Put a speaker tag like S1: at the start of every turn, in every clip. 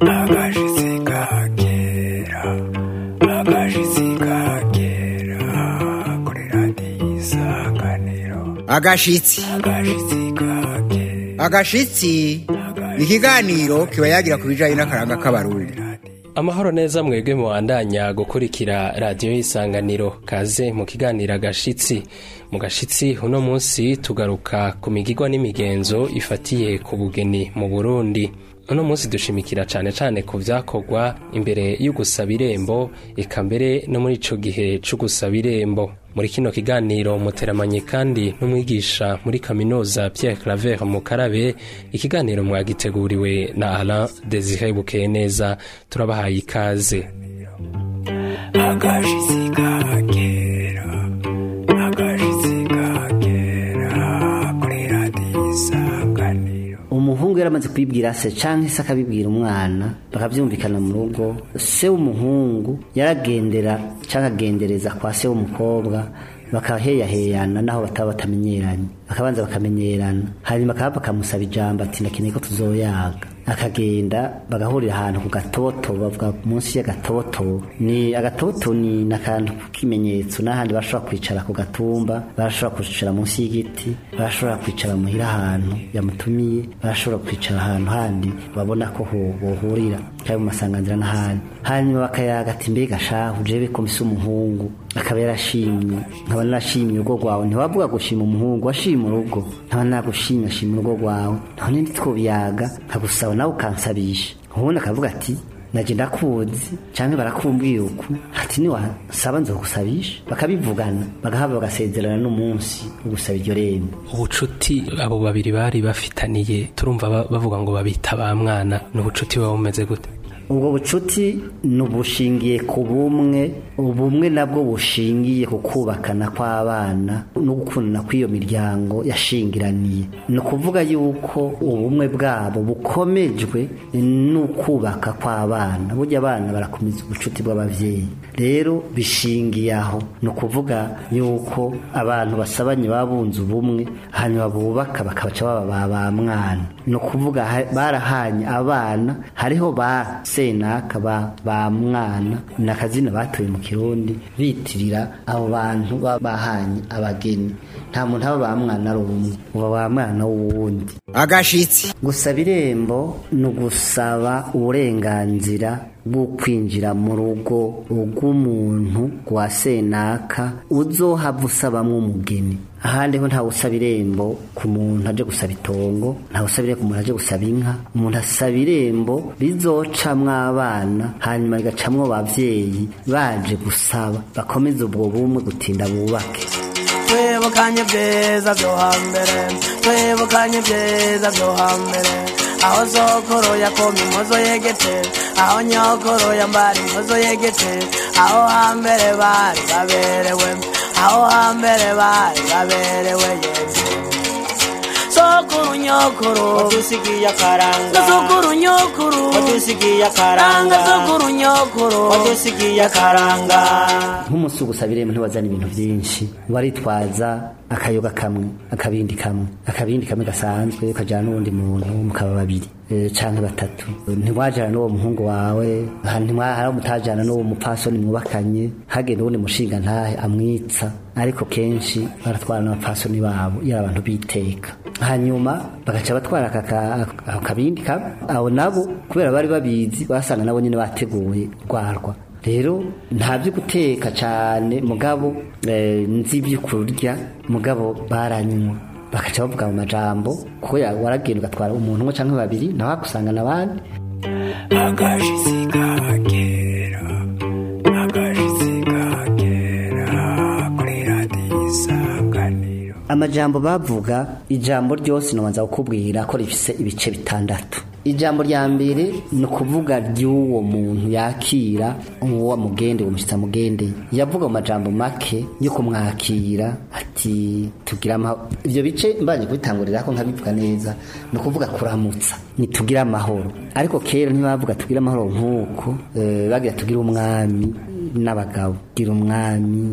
S1: agashitsi kagera agashitsi kagera kuri radiyo isanganiro
S2: agashitsi
S1: agashitsi kagera
S2: agashitsi ni ikiganiro kiba yagira ku bijyanye n'akaranga k'abarundi
S3: amahoro neza mwebwe mubandanya gukurikira radiyo y'isanganiro kaze mu kiganiro agashitsi mu gashitsi uno munsi tugaruka ku migigwa n'imigenzo ifatiye ku bugeni mu burundi uno munsi dushimikira cane cane ku vyakorwa imbere y'ugusaba irembo eka mbere no muri ico gihe c'ugusaba irembo muri kino kiganiro muteramanye kandi n'umwigisha muri kaminuza Pierre Claver Mukarabe ikiganiro mwagiteguriwe na Alain Desire Bukeye neza turabahaye ikaze
S1: agashitsi kagera agashitsi kagera kuri radiyo isanganiro
S4: umuhungu yaramaze kwibwira se canke se akabibwira umwana bakavyumvikana mu rugo se w'umuhungu yaragendera canke agendereza kwa se w'umukobwa bakaheyaheyana naho bataba batamenyeranye bakabanza bakamenyerana hanyuma akaba bakamusaba ijambo ati ndakeneye ko tuzoyaga akagenda bagahurira ahantu ku gatoto bavuga munsi y'agatoto ni agatoto ni n'akantu k'ikimenyetso n'ahandi bashobora kwicara ku gatumba barashobora kwicara munsi y'igiti barashobora kwicara muhira ahantu yamutumiye barashobora kwicara ahantu handi babona ko ho bohurira cyangwa mu masanganzira n'ahandi hanyuma bakayaga ati mbega shahu jewe ko mbise umuhungu akaba yarashimye nkaba narashimye urugo rwawe ntiwavuga gushima umuhungu washima urugo nkaba nagushimye ashima urugo rwawe none ntitwobiyaga nkagusaba nawe ukansabisha ubundi akavuga ati naje ndakuzi canke barakumbwira uku ati niwasaba nzogusabisha bakabivugana bagahava bagasezerana n'umunsi wo gusaba iryo rembo
S3: ubucuti abo babiri bari bafitaniye turumva ba- bavuga ngo babita ba mwana ni ubucuti buba bumeze gute
S4: ubwo bucuti ni ubushingiye ku bumwe ubumwe nabwo bushingiye ku kubakana kw'abana no gukundana kw'iyo miryango yashingiraniye ni ukuvuga yuko ubumwe bwabo bukomejwe n'ukubaka kw'abana burya abana barakomeza ubucuti bw'ababyeyi rero bishingiye aho ni ukuvuga yuko abantu basabanye baba bunze ubumwe hanyuma bubaka bakabaca baba ba ba mwana ni ukuvuga ha- barahanye abana hariho ba senaka ba ba mwana ni akazina batoye mu kirundi bitirira abo bantu baba bahanye abageni nta muntu aba ba mwana ari umwe uba ba mwana w'uwundi
S2: agashitsi
S4: gusaba irembo ni ugusaba uburenganzira bwo kwinjira mu rugo rw'umuntu rwa senaka uzohava usabamwo umugeni ahandi ho ntawe usaba irembo ku muntu aje gusaba itongo ntawe usaba irembo ku muntu aje gusaba inka umuntu asaba irembo rizocamwo abana hanyuma rigacamwo abavyeyi baje gusaba bakomeze ubwo bumwe gutinda bubake
S5: twibukanye ibyiza byo hambere twibukanye ibyiza byo hambere aho sokoro yakoma impozo yegete aho nyokoro yambara impozo yegete aho hambere bari baberewe aho hambere bari baberewe yeze sokuru nyokuru
S6: wadusigiye akaranga
S5: sokuru nyokuru
S6: wadusigiye
S5: ranga
S6: akaranga
S5: sokuru nyokuru
S6: wadusigiye akaranga
S4: nk'umunsi wo gusaba irembo ntiwazana ibintu byinshi waritwaza akayoga kamwe akabindi kamwe akabindi kamwe gasanzwe ukajyana n'uwundi muntu mukaba babiri eh, canke batatu ntiwajana n'uwo muhungu wawe ha- ntimwa- hari mutajana n'uwo mupfasoni mwubakanye hagenda uwundi mushinga ntahe amwitsa ariko kenshi baratwara n'abapfasoni babo iyo ari abantu biteka hanyuma bagaca batwara aka ka- ako kabindi kamwe abo nabo kubera bari babizi basanga nabo nyine bateguye rwarwa rero nta byo guteka cyane mugabo eh, nzi ibyo kurya mugabo baranywa bakaca bavuga mu majambo kuko ya- waragenda ugatwara umuntu umwe cyangwa babiri nawe wakusangana abandi
S1: agashitsi kagera agashitsi kagera kuri radiyo isanganiro
S4: amajambo bavuga ijambo ryose nobanza kukubwira ko rifise ibice bitandatu ijambo rya mbere ni ukuvuga ry'uwo muntu yakira uwo mugende uwo mushyitsi amugende yavuga mu majambo make yo kumwakira ati tugira amahoro ibyo bice mbanje kubitangurira ko nkabivuga neza ni ukuvuga kuramutsa nitugire amahoro ariko kera ntibavuga tugire amahoro nk'uko eh, bagira tugire umwami n'abagabo gira umwami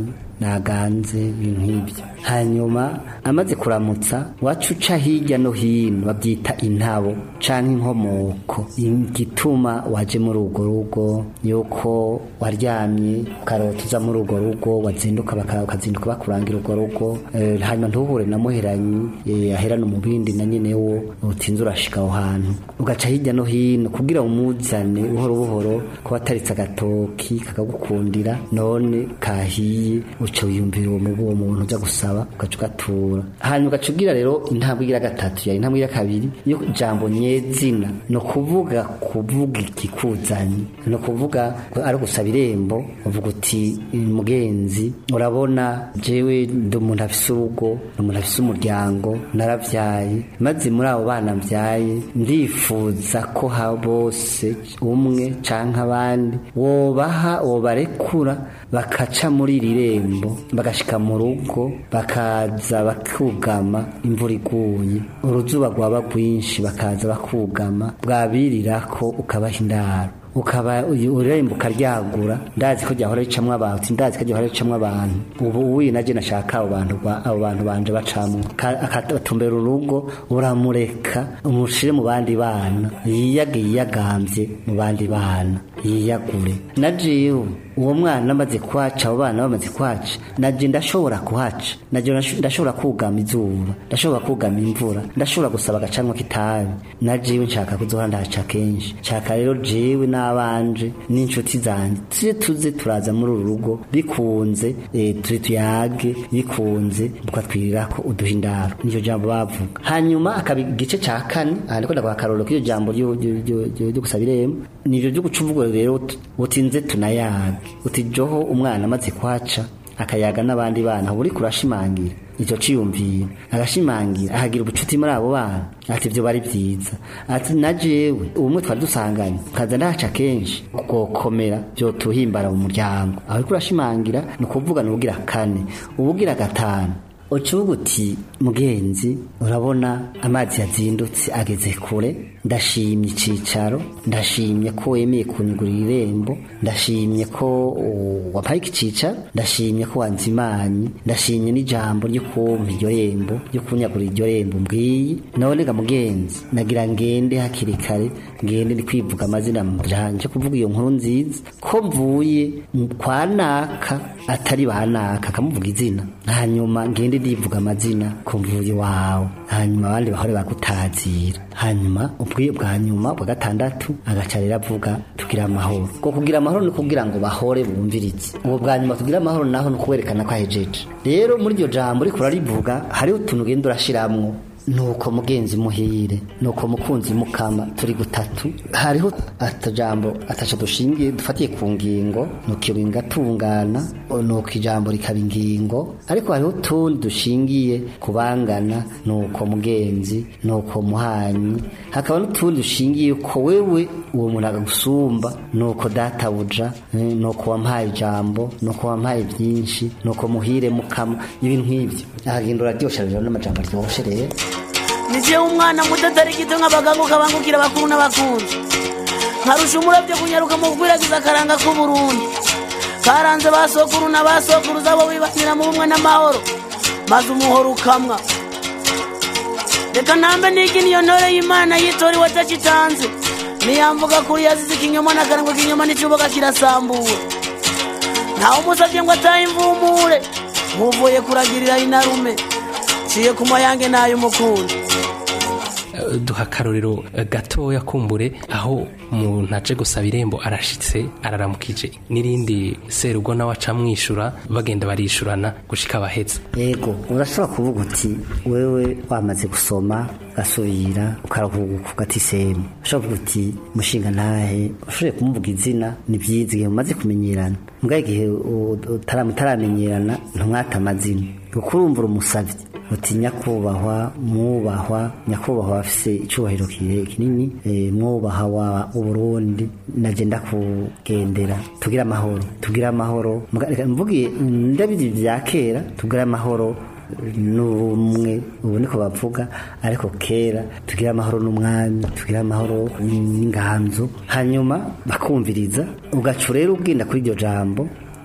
S4: naganze ibintu nk'ibyo hanyuma amaze kuramutsa wacu uca hirya no hino babyita intabo canke inkomoko igituma waje muri urwo rugo yuko waryamye ukarota uza muri urwo rugo wazinduka baka- ukazinduka bakurangira urwo rugo eh, hanyuma ntuhure na muheranyi eh, aherana umubindi na nyene wo utinze urashika aho hantu ugaca hirya no hino kugira umuzane buhoro buhoro kuba ataritse agatoki kakagukundira none kahiye uca wiyumvira uwo mubu uwo muntu uja gusaba ugaca ugatura hanyuma ugaca ugira rero intambwe igira gatatu ya intambwe igira kabiri yo jambo nyezina ni ukuvuga kuvuga ikikuzanye ni ukuvuga ari gusaba irembo uvuga uti mugenzi urabona jewe ndi umuntu afise urugo ni umuntu afise umuryango naravyaye maze muri abo bana mbyaye ndifuza ko ha bose umwe canke abandi wobaha wobarekura bakaca muri iri rembo bagashika mu rugo bakaza bakugama imvura iguye uruzuba rwaba rwinshi bakaza bakugama bwabirirako ukabaha indaro ukaba urembo ukaryagura ndazi ko ryahora ricamwo abantu ndazi ko ryahora ricamwo abantu ubu uyu naje nashaka abo bantu ba- abo bantu banje bacamwo Ka- akatumbera urugo uramureka umushire mu bandi bana yiyage yiyagambye mu bandi bana yiyagure na jewe uwo mwana amaze kwaca abo bana bamaze kwaca naje ndashobora kuhaca naje ndash- ndashobora kugama izuba ndashobora kugama imvura ndashobora gusaba agacanwa k'itabi na jewe nshaka kuzohora ndahaca kenshi nshaka rero jewe n'abanje n'inshuti zanjye tuje tuze turaza muri uru rugo bikunze eh, turi tuyage bikunze tukatwirira ko uduha indaro niyo jambo bavuga hanyuma akaba igice ca kane aha ndiko ndaguha akarorero k'iyo jambo ryo- ryo ryo- ryo- ryo gusaba irembo nivyo ryo guca uvuga rero uti- utinze tunayage uti joho umwana amaze kwaca akayaga n'abandi bana uba uriko urashimangira icyo ciyumvira agashimangira ahagira ubucuti muri abo bana ati ibyo bari byiza ati na jewe ubumwe twari dusanganye kaza ndahaca kenshi bwokomera byotuhimbara mu muryango aho uriko urashimangira ni ukuvuga ni ubugira kane ubugira gatanu ucuvuga uti mugenzi urabona amazi yazindutse ageze kure ndashimye icicaro ndashimye ko wemeye kunyugurira irembo ndashimye ko uh, wampaye iki cicaro ndashimye ko wanzimanye ndashimye n'ijambo ryo kumpa iryo rembo ryo kunyagurira iryo rembo mbwiye none ga mugenzi nagira ngende hakiri kare ngende ndi kwivuga amazina yanje kuvuga iyo nkuru nziza ko mvuye mu- kwa naka atari ba naka akamuvuga izina hanyuma ngende ndivuga amazina ko mvuye wawe hanyuma abandi bahore bagutazira hanyuma ubwiye bwa nyuma bwa gatandatu agaca rero avuga tugira amahoro ko kugira amahoro ni kugira ngo bahore bumvirize ubu bwa nyuma tugira amahoro naho ni ukuwerekana ko ahejeje rero muri iryo jambo uriko urarivuga hariho utuntu ugenda urashiramwo nuko mugenzi muhire nuko mukunzi mukama turi gutatu hariho atajambo ataco dushingiye dufatiye ku ngingo nuko iyo ngingo atungana nuko ijambo rikaba ingingo ariko hariho utundi dushingiye kubangana nuko mugenzi nuko muhanyi hakaba n'utundi dushingiye ko wewe uwo muntu agusumba nuko databuja eh, nuko wampaye ijambo nuko wampaye byinshi nuko muhire mukama ibintu nk'ibyo ahagenda uraryosha rero n'amajambo aryoshe rero
S5: nije umwana muto atari gito nk'abaganga ukabangukira abakuru n'abakunzi nkarusha umurabyo kunyaruka mu gukwiragiza akaranga k'uburundi karanze ba sokuru na ba sokuruza bo bibanira mu bumwe n'amahoro maze umuhoro ukamwa reka ntambe nigi niyo ntore y'imana yitoriwe atakitanze niyamvuga kuri yazize ikinyoma n'akarangwa k'inyoma n'icuboka kirasambuwe ntawe umusabye ngo atahe imvumure nkuvuye kuragirira inarume ciye ku mayange n'ay'umukundi
S3: Eh, duha akarorero eh, gatoya kumbure aho umuntu aje gusaba irembo arashitse araramukije n'irindi serugo nawe aca amwishura bagenda barishurana gushika abahetse
S4: yego urashobora kuvuga uti wewe wamaze gusoma ugasubira ukaruhuka ugatisemu ushobora kuvuga uti mushinga ntahe ushoboye kumuvuga izina ni byiza igihe mumaze kumenyerana mbwa igihe u- utara- mutaramenyerana ntumwate amazina kuko urumva umusabye uti nyakubahwa mwubahwa nyakubahwa afise icyubahiro kire- kinini eh, mwubaha wa uburundi naje ndakugendera tugire amahoro tugire amahoro Muga- reka mvugiye ndabizi bya kera tugire amahoro n'ubumwe ubu niko bavuga ariko kera tugire amahoro n'umwami tugire amahoro n'inganzo hanyuma bakumviriza ugaca rero ugenda kuri iryo jambo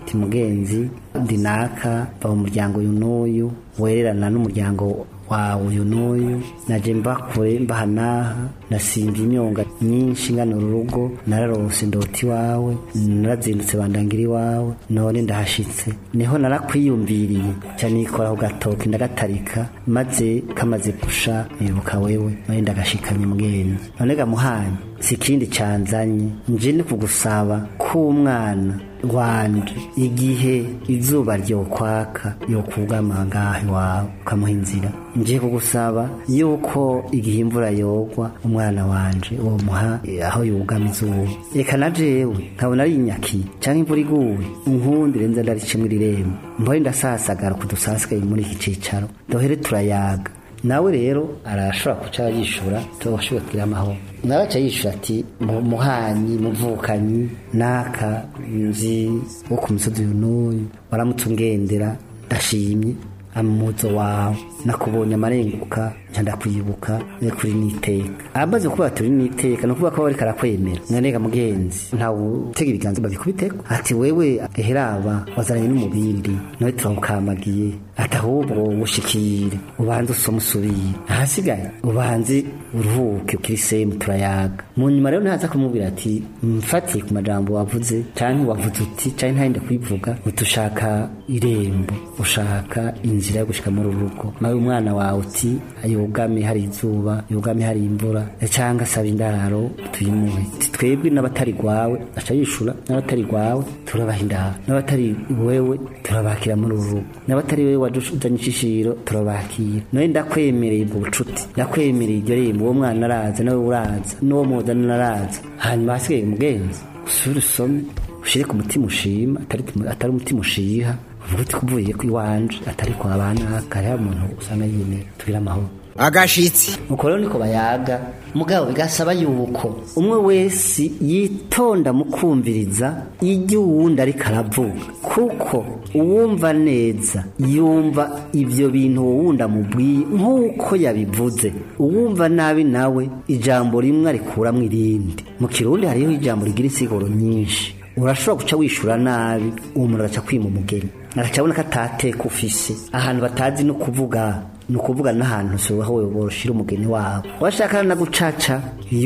S4: ti mugenzi ndi naka va mu muryango uyu n'uyu wererana n'umuryango wawe uyu n'uyu naje mba kure mbaha n'aha nasimba imyonga myinshi ngana urugo nararose ndota iwawe narazindutse bandangira iwawe none ndahashitse niho narakwiyumviriye cyane nikora ku gatoki ndagatarika maze kamaze gusha nibuka wewe none ndagashikanye mugenzi none gamuhanye si ikindi canzanye nje ni kugusaba k'umwana wanje igihe izuba ryokwaka yokugama ngaho iwawe ukamuha inzira nje kugusaba yuko igihe imvura yogwa umwana wanje uwo muha aho yugama izuba reka na jewe nkabona ari inyaki canke imvura iguye unkundire nza ndaricemwo irembo mbore ndasasagara kudusasikaye muri iki cicaro dohere turayaga nawe rero arashobora kuca yishura tugashobora kugira amahoro nawe aca yishura ati "Mu- muhanyi muvukanyi naka nzi wo ku misozi uyu n'uyu waramutse ungendera ndashimye amuzo wawe nakubonye amarenguka nca ndakwibuka ne kuri niteka amaze kuba turi niteka no kuvuga ko bariko arakwemera nonega mugenzi ntawe utega ibiganza babikubiteko ati wewe eheraba wazaranye n'umubindi nawe turawukamagiye ati ahubwo ushikire ubanze usome usubire ahasigaye ubanze uruhuke ukiri semu turayaga mu nyuma rero ntaza kumubwira ati mfatiye ku majambo wavuze canke wavuze uti canke ntahinde kubivuga utushaka irembo ushaka inzira yo gushika muri uru rugo nawe umwana wawe uti yugame hari izuba yugame hari imvura cyangwa asaba indaro tuyimuhe Ati, twebwe n'abatari gwawe aca yishura n'abatari gwawe turabaha indaro n'abatari wewe turabakira muri uru rugo n'abatari wewe wajuzanye ishishiro turabakira nawe ndakwemereye ubwo bucuti ndakwemereye iryo rembo uwo mwana araza nawe uraza n'uwo muzana araza hanyuma hasigaye umugenzi usubire usome ushire ku mutima ushima atari atari umutima ushiha uvuga uti kuvuye ku iwanje atari kwa bana kare umuntu usanga yemera tugira amahoro
S2: agashitsi
S4: nuko rero niko bayaga mugabo bigasaba yuko umwe wese yitonda mu kumviriza ibyo uwundi ariko aravuga kuko uwumva neza yumva ibyo bintu uwo wundi amubwiye nk'uko yabivuze uwumva nabi nawe ijambo rimwe arikuramwo irindi mu kirundi hariho ijambo rigira insiguro nyinshi urashobora guca wishura nabi uwo muntu agaca kwima umugeni agaca abona ko atateka ufise ahantu batazi no kuvuga ni ukuvuga n'ahantu si aho boroshira umugeni wabo washaka na gucaca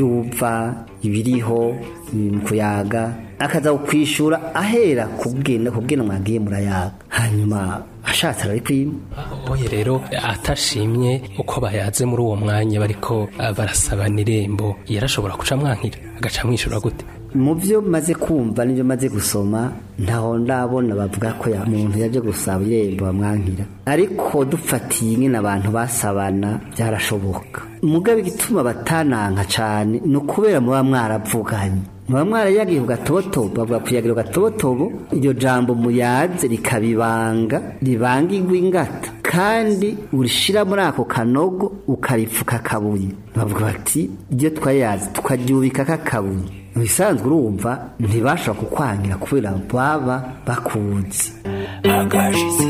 S4: yumva ibiriho mu kuyaga akaza kukwishura ahera kubwena kubwena mwagiye murayaga hanyuma ashatse ararikwima
S3: oye rero atashimye uko bayaze muri uwo mwanya bariko ah, barasabana irembo yarashobora guca mwankira agaca mwishura gute
S4: mu byo maze kumva n'ibyo maze gusoma ntaho ndabona bavuga ko ya muntu yaje gusaba irembo bamwankira ariko dufatiye nyine abantu basabana byarashoboka mugabe igituma batananka cyane ni ukubera muba mwaravuganye muba mwarayagiye ku gatotobo bavuga kuyagira ku gatotobo iryo jambo muyaze rikabibanga ribangirwa ingata kandi urishira muri ako kanogo ukaripfuka akabuye bavuga bati iryo twayazi tukaryubika kakabuye mu bisanzwe urumva ntibashobora kukwangira kubera baba bakuzi
S1: agashitsi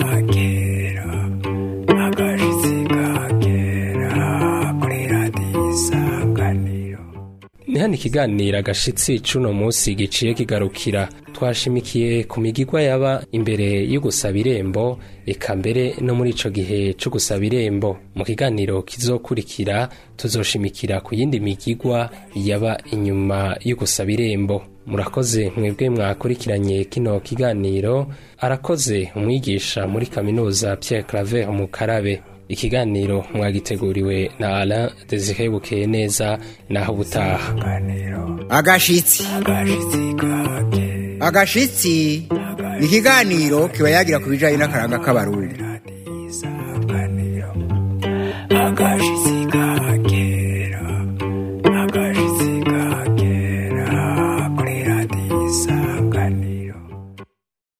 S1: kagera agashitsi kagera kuri radiyo isanganiro
S3: ni hano ikiganiro agashitsi c'uno munsi giciye kigarukira twashimikiye ku migigwa yaba imbere yo gusaba irembo eka mbere no muri ico gihe co gusaba irembo mu kiganiro kizokurikira tuzoshimikira ku yindi migigwa yaba inyuma yo gusaba irembo murakoze mwebwe mwakurikiranye kino kiganiro arakoze umwigisha muri kaminuza Pierre Claver Mukarabe ikiganiro mwagiteguriwe na Alain Desire Bukeye neza naho butaha
S2: agashitsi agashitsi ni ikiganiro kiba yagira ku bijyanye n'akaranga k'abarundi
S1: agashitsi